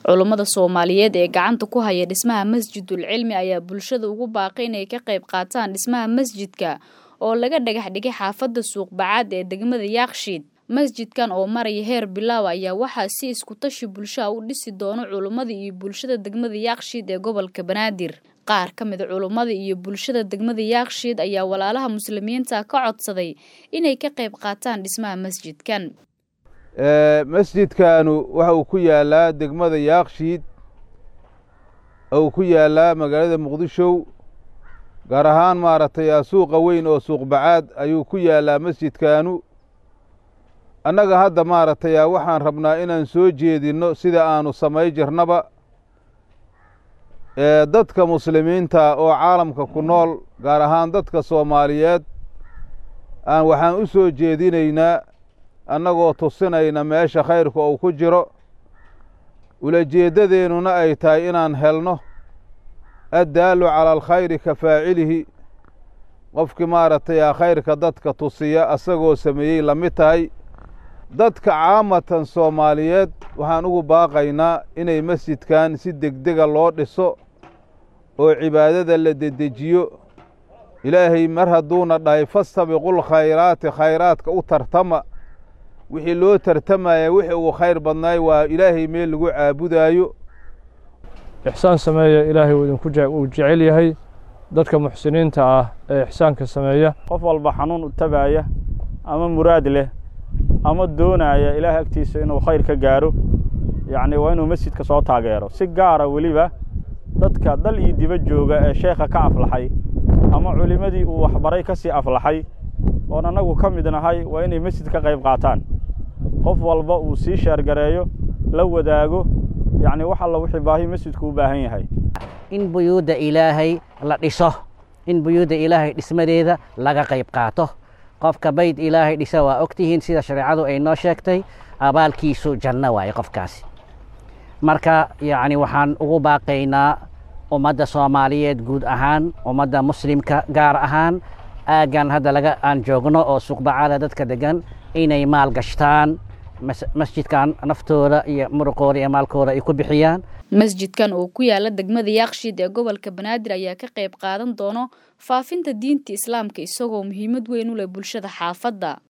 culummada soomaaliyeed ee gacanta ku haya dhismaha masjidul cilmi ayaa bulshada ugu baaqay inay ka qayb qaataan dhismaha masjidka oo laga dhagax dhigay xaafadda suuqbacaad ee degmada yaakshiid masjidkan oo maraya heer bilaaw ayaa waxaa si iskutashi bulshaha u dhisi doono culummada iyo bulshada degmada yaakshiid ee gobolka banaadir qaar ka mida culummada iyo bulshada degmada yaakshiid ayaa walaalaha muslimiinta ka codsaday inay ka qayb qaataan dhismaha masjidkan masjidkaanu waxa uu ku yaalaa degmada yaakshiid uu ku yaalaa magaalada muqdisho gaar ahaan maaragtay suuqa weyn oo suuqbacaad ayuu ku yaalaa masjidkaanu annaga hadda maaragtay waxaan rabnaa inaan soo jeedinno sida aanu samay jirnaba dadka muslimiinta oo caalamka ku nool gaar ahaan dadka soomaaliyeed aan waxaan u soo jeedinaynaa annagoo tusinayna meesha khayrka uu ku jiro ulajeeddadeennuna ay tahay inaan helno addaalu cala alkhayri ka faacilihi qofkii maaragtay khayrka dadka tusiya asagoo sameeyey la mid tahay dadka caamatan soomaaliyeed waxaan ugu baaqaynaa inay masjidkan si degdega loo dhiso oo cibaadada la dedejiyo ilaahay mar hadduuna dhahay fastabiqul khayraati khayraadka u tartama wixii loo tartamaya wixii uu khayr badnaay waa ilaahay meel lagu caabudaayo ixsaan sameeya ilaahay uu jecel yahay dadka muxsiniinta ah ee ixsaanka sameeya qof walba xanuun u tabaaya ama muraad leh ama doonaya ilaahay agtiisa inuu khayr ka gaaro yacni waa inuu masjidka soo taageero si gaara weliba dadka dal iyo diba jooga ee sheekha ka aflaxay ama culimmadii uu waxbaray ka sii aflaxay oon annagu ka mid nahay waa inay masjid ka qayb qaataan qof walba uu sii sheergareeyo la wadaago yacni wax alla wixii baahi masjidku u baahan yahay in buyuudda ilaahay la dhiso in buyuudda ilaahay dhismadeeda laga qayb qaato qofka bayd ilaahay dhisa waa ogtihiin sida shareecadu ay noo sheegtay abaalkiisu janno waaye qofkaasi marka yacni waxaan ugu baaqaynaa ummadda soomaaliyeed guud ahaan ummadda muslimka gaar ahaan aaggan hadda laga aan joogno oo suuqbacada dadka degan inay maal gashtaan masjidkan naftooda iyo muruqooda iyo maalkooda ay ku bixiyaan masjidkan oo ku yaala degmada yaakshiid ee gobolka banaadir ayaa ka qayb qaadan doono faafinta diinta islaamka isagoo muhiimad weyn u leh bulshada xaafadda